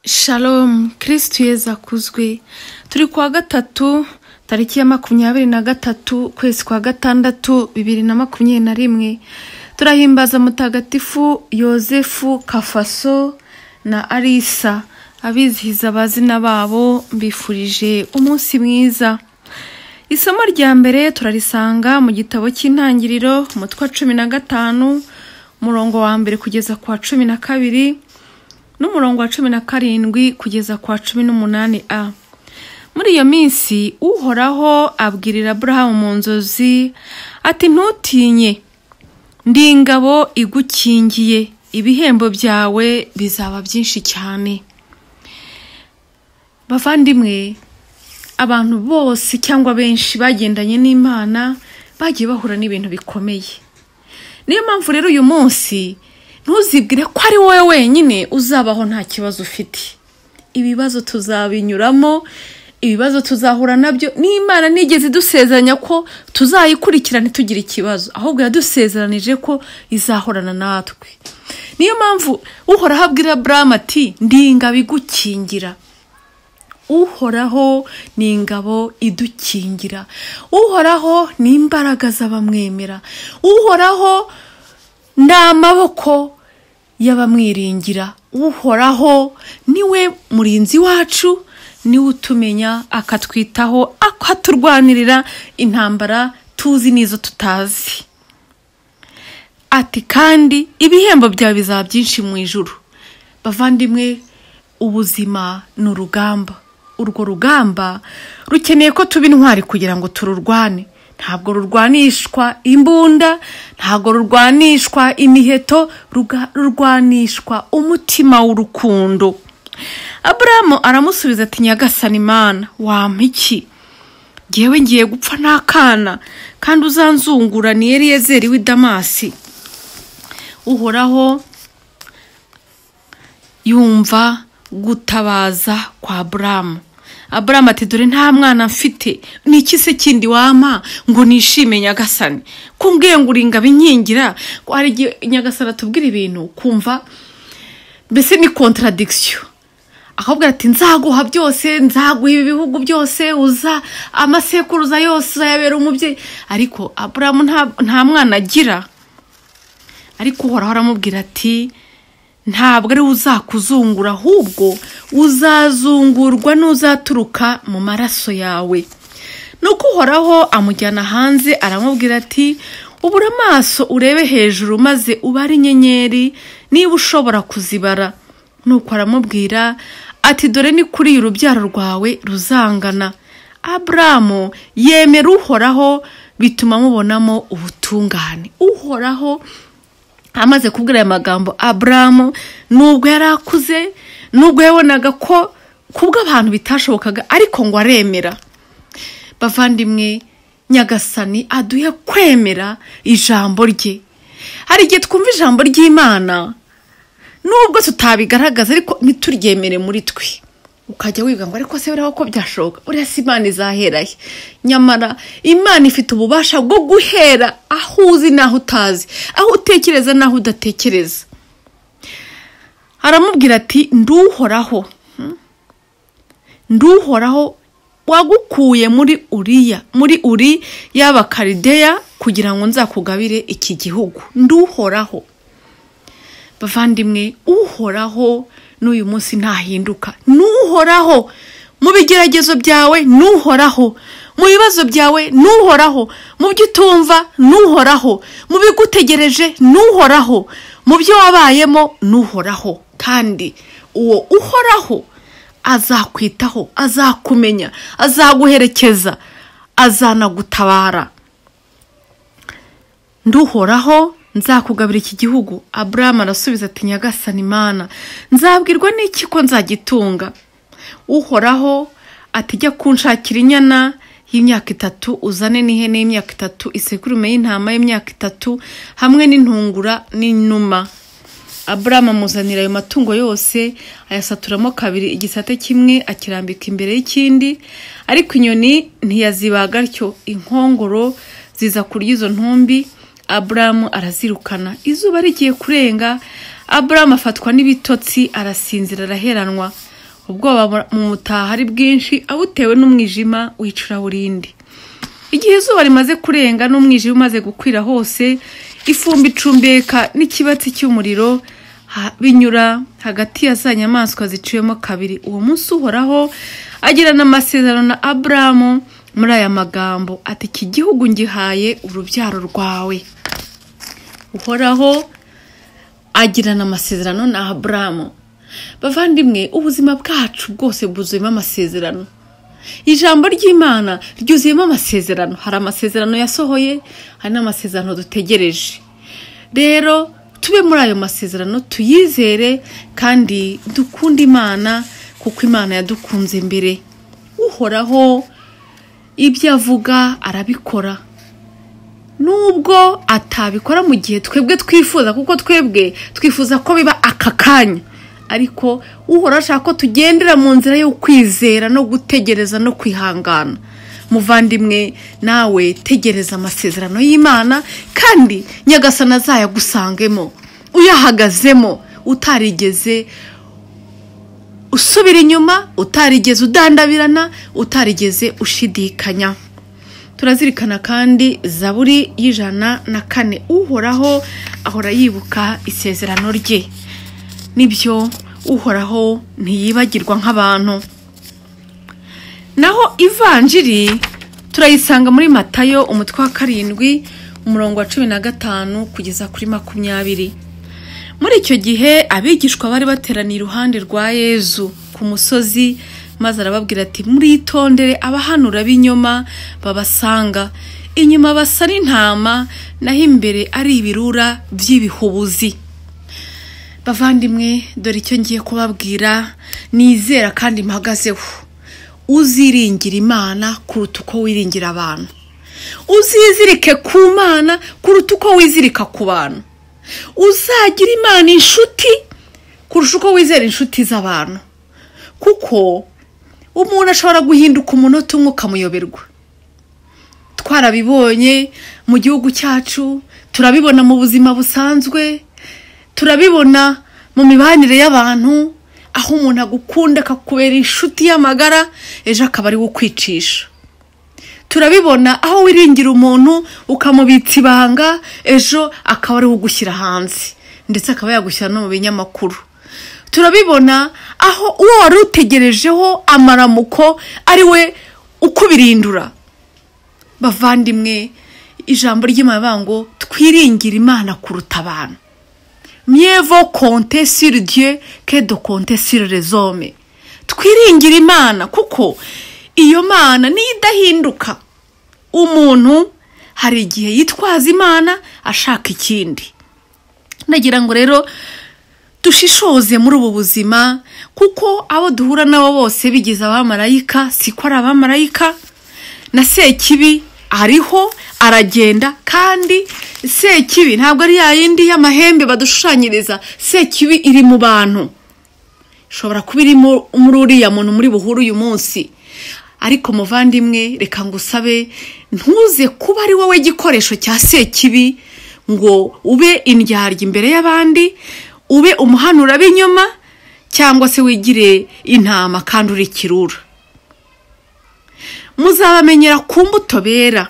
Shalom kirisitu yezu akuzwe turi kuwa gatatu tariki ya makumyabiri na gatatu ukwezi kwa gatandatu bibiri na makumyabiri na rimwe turahimbaza mutagatifu yosefu kafaso na arisa abizihiza abazina babo mbifurije umunsi mwiza isomo rya mbere turarisanga mu gitabo cy'intangiriro umutwe wa cumi na gatanu umurongo wa mbere kugeza ku wa cumi na kabiri n'umurongo wa cumi na karindwi kugeza ku wa cumi n'umunani a muri iyo minsi uhoraho abwirira aburahamu mu nzozi ati ntutinye ndi ingabo igukingiye ibihembo byawe bizaba byinshi cyane bavandimwe abantu bose cyangwa benshi bagendanye n'imana bagiye bahura n'ibintu bikomeye niyo mpamvu rero uyu munsi ntuzibwire ko ari wowe wenyine uzabaho nta kibazo ufite ibibazo tuzabinyuramo ibibazo tuzahura nabyo n'imana nigeze idusezeranya ko tuzayikurikirana ntitugire ikibazo ahubwo yadusezeranije ko izahorana natwe niyo mpamvu uhoraho abwira buramu ati ndi ingabo igukingira uhoraho ni ingabo idukingira uhoraho ni imbaraga z'abamwemera uhoraho ni amaboko y'abamwiringira uhoraho niwe murinzi wacu niwe utumenya akatwitaho akaturwanirira intambara tuzi n'izo tutazi ati kandi ibihembo byawe bizaba byinshi mu ijuru bavandimwe ubuzima ni urugamba urwo rugamba rukeneye ko tuba intwari kugira ngo tururwane ntabwo rurwanishwa imbunda ntabwo rurwanishwa imiheto ruga- rurwanishwa umutima w'urukundo aburamu aramusubiza ati nyagasani imana wampa iki ngewe ngiye gupfa n'akana kandi uzanzungura ni eriyezeri w'i damasi uhoraho yumva gutabaza kwa aburamu aburamu ati dore nta mwana mfite ni iki se kindi wampa ngo nishime nyagasani kumbwiye ngo uri ingabo inkingira ko hari igihe nyagasani atubwira ibintu kumva mbese ni kontaradikisiyo ahubwo ati nzaguha byose nzaguha ibihugu byose uza amasekuruza yose uzayabera umubyeyi ariko aburamu nta- nta mwana agira ariko uhoraho aramubwira ati ntabwo ari we uzakuzungura ahubwo uzazungurwa n'uzaturuka mu maraso yawe nuko uhoraho amujyana hanze aramubwira ati ubura amaso urebe hejuru maze ubare inyenyeri niba ushobora kuzibara nuko aramubwira ati dore ni kuri urubyaro rwawe ruzangana aburamu yemera uhoraho bituma mubonamo ubutungane uhoraho amaze kubwira aya magambo aburamu nubwo yari akuze nubwo yabonaga ko kubw'abantu bitashobokaga ariko ngo aremera bavandimwe nyagasani aduhe kwemera ijambo rye hari igihe twumva ijambo ry'imana nubwo tutabigaragaza ariko ntituryemere muri twe ukajya wibwa ngo ariko se buriya ko byashoboka buriya si imana izahera he nyamara imana ifite ububasha bwo guhera aho uzi n'aho utazi aho utekereza n'aho udatekereza aramubwira ati nduhoraho Hmm? nduhoraho wagukuye muri uriya muri uri y'abakarideya kugira ngo nzakugabire iki gihugu nduhoraho bavandimwe uhoraho n'uyu munsi ntahinduka n'uhoraho mu bigeragezo byawe n'uhoraho mu bibazo byawe n'uhoraho mu byo utumva n'uhoraho mu bigutegereje n'uhoraho mu byo wabayemo n'uhoraho kandi uwo uhoraho azakwitaho azakumenya azaguherekeza azanagutabara nduhoraho nzakugabira iki gihugu aburamu arasubiza ati nyagasani imana nzabwirwa n'iki ko nzagitunga uhoraho ati jya kunshakira inyana y'imyaka itatu uzane n'ihene y'imyaka itatu isekurume y'intama y'imyaka itatu hamwe n'intungura n'inuma aburamu amuzanira ayo matungo yose ayasaturamo kabiri igisate kimwe akirambika imbere y'ikindi ariko inyoni ntiyazibaga atyo inkongoro ziza kurya izo ntumbi aburamu arazirukana izuba rigiye kurenga aburamu afatwa n'ibitotsi arasinzira araheranwa ubwoba bura- mumutaha ari bwinshi awutewe n'umwijima w'icuraburindi igihe izuba rimaze kurenga n'umwijima umaze gukwira hose ifumbi icumbeka n'ikibatsi cy'umuriro ha- binyura hagati ya za nyamaswa ziciwemo kabiri uwo munsi uhoraho agirana amasezerano na aburamu muri aya magambo ati iki gihugu ngihaye urubyaro rwawe uhoraho agirana amasezerano na aburamu bavandimwe ubuzima bwacu bwose bwuzuyemo amasezerano ijambo ry'imana ryuzuyemo amasezerano hari amasezerano yasohoye hari n'amasezerano dutegereje rero tube muri ayo masezerano tuyizere kandi dukunde imana kuko imana yadukunze mbere uhoraho ibyo avuga arabikora nubwo atabikora mu gihe twebwe twifuza kuko twebwe twifuza ko biba aka kanya ariko uhora ashaka ko tugendera mu nzira yo kwizera no gutegereza no kwihangana muvandimwe nawe tegereza amasezerano y'imana kandi nyagasana azayagusangemo uyahagazemo utarigeze usubira inyuma utarigeze udandabirana utarigeze ushidikanya turazirikana kandi zaburi y'ijana na kane uhoraho ahora yibuka isezerano rye nibyo uhoraho ntiyibagirwa nk'abantu naho ivanjiri turayisanga muri matayo umutwe wa karindwi umurongo wa cumi na gatanu kugeza kuri makumyabiri muri icyo gihe abigishwa bari bateraniye iruhande rwa yezu ku musozi maze arababwira ati muritondere abahanura b'inyoma babasanga inyuma basa n'intama naho imbere ari ibirura by'ibihubuzi bavandimwe dore icyo ngiye kubabwira nizera kandi mpagazeho uziringira imana kuruta uko wiringira abantu uzizirike ku mana kuruta uko wizirika ku bantu uzagira imana inshuti kurusha uko wizera inshuti z'abantu kuko umuntu ashobora guhinduka umunota umwe ukamuyoberwa twarabibonye mu gihugu cyacu turabibona mu buzima busanzwe turabibona mu mibanire y'abantu aho umuntu agukunda akakubera inshuti y'amagara ejo akaba ari we ukwicisha turabibona aho wiringira umuntu ukamubitsa ibanga ejo akaba ariwe ugushyira hanze ndetse akaba yagushyira no mu binyamakuru turabibona aho uwo wari utegerejeho amaramuko ari we ukubirindura bavandimwe ijambo ry'amabango twiringira imana kuruta abantu myevo konte sur dieu que de konte sur les hommes twiringira imana kuko iyo mana niyo idahinduka umuntu hari igihe yitwaza imana ashaka ikindi nagira ngo rero dushishoze muri ubu buzima kuko abo duhura nabo bose bigize abamarayika siko ari abamarayika na sekibi ariho aragenda kandi sekibi ntabwo ari ya yindi y'amahembe badushushanyiriza sekibi iri mu bantu ishobora kuba iri mu- muri uriya muntu muri buhuru uyu munsi ariko muvandimwe reka ngusabe ntuze kuba ari wowe igikoresho cya sekibi ngo ube indyarya imbere y'abandi ube umuhanura b'inyuma cyangwa se wigire intama kandi uri kirura muzabamenyera ku mbuto bera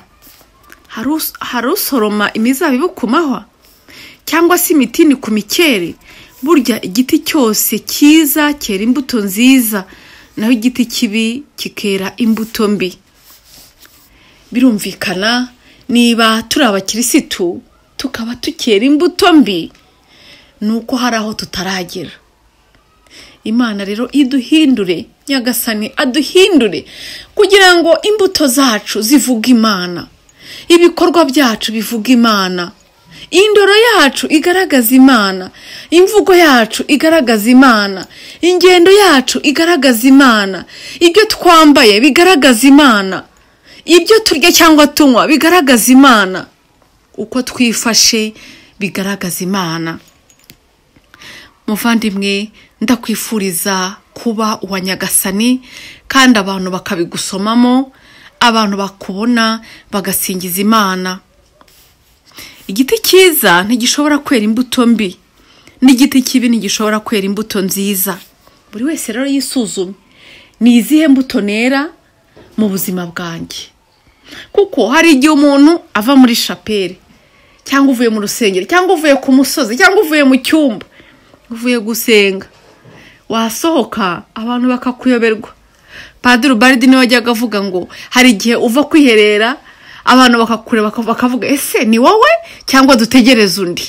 Hari us- hari usoroma imizabibu ku mahwa cyangwa se imitini ku mikeri burya igiti cyose cyiza cyera imbuto nziza naho igiti kibi kikera imbuto mbi birumvikana niba turi abakirisitu tukaba tukera imbuto mbi ni uko hari aho tutaragera imana rero iduhindure nyagasani aduhindure kugira ngo imbuto zacu zivuge imana ibikorwa byacu bivuga imana indoro yacu igaragaza imana imvugo yacu igaragaza imana ingendo yacu igaragaza imana ibyo twambaye bigaragaza imana ibyo turya cyangwa tunywa bigaragaza imana uko twifashe bigaragaza imana muvandimwe ndakwifuriza kuba uwa nyagasani kandi abantu bakabigusomamo abantu bakubona bagasingiza imana igiti cyiza ntigishobora kwera imbuto mbi n'igiti kibi ntigishobora kwera imbuto nziza buri wese rero yisuzume ni izihe mbuto nera mu buzima bwanjye kuko hari igihe umuntu ava muri shapeli cyangwa uvuye mu rusengero cyangwa uvuye ku musozi cyangwa uvuye mu cyumba uvuye gusenga wasohoka abantu bakakuyoberwa padiri baridi niwe wajyaga avuga ngo hari igihe uva kwiherera abantu bakakureba bakavuga ese ni wowe cyangwa dutegereze undi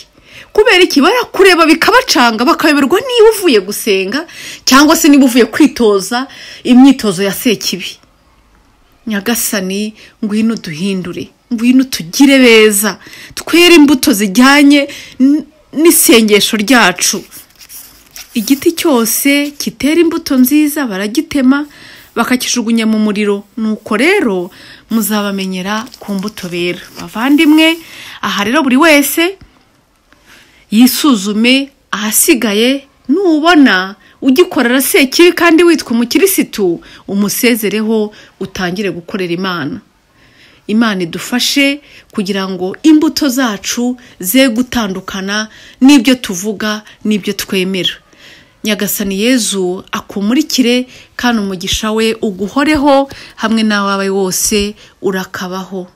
kubera iki barakureba bikabacanga bakayoberwa niba uvuye gusenga cyangwa se niba uvuye kwitoza imyitozo ya sekibi nyagasani ngwino duhindure ngwino tugire beza twere imbuto zijyanye n- n'isengesho ryacu igiti cyose kitera imbuto nziza baragitema bakakijugunya mu muriro nuko rero muzabamenyera ku mbuto bera bavandimwe aha rero buri wese yisuzume ahasigaye nubona ugikorera sekibi kandi witwa umukirisitu umusezereho utangire gukorera imana imana idufashe kugira ngo imbuto zacu ze gutandukana n'ibyo tuvuga n'ibyo twemera nyagasani yezu akumurikire kandi umugisha we uguhoreho hamwe n'abawe wose urakabaho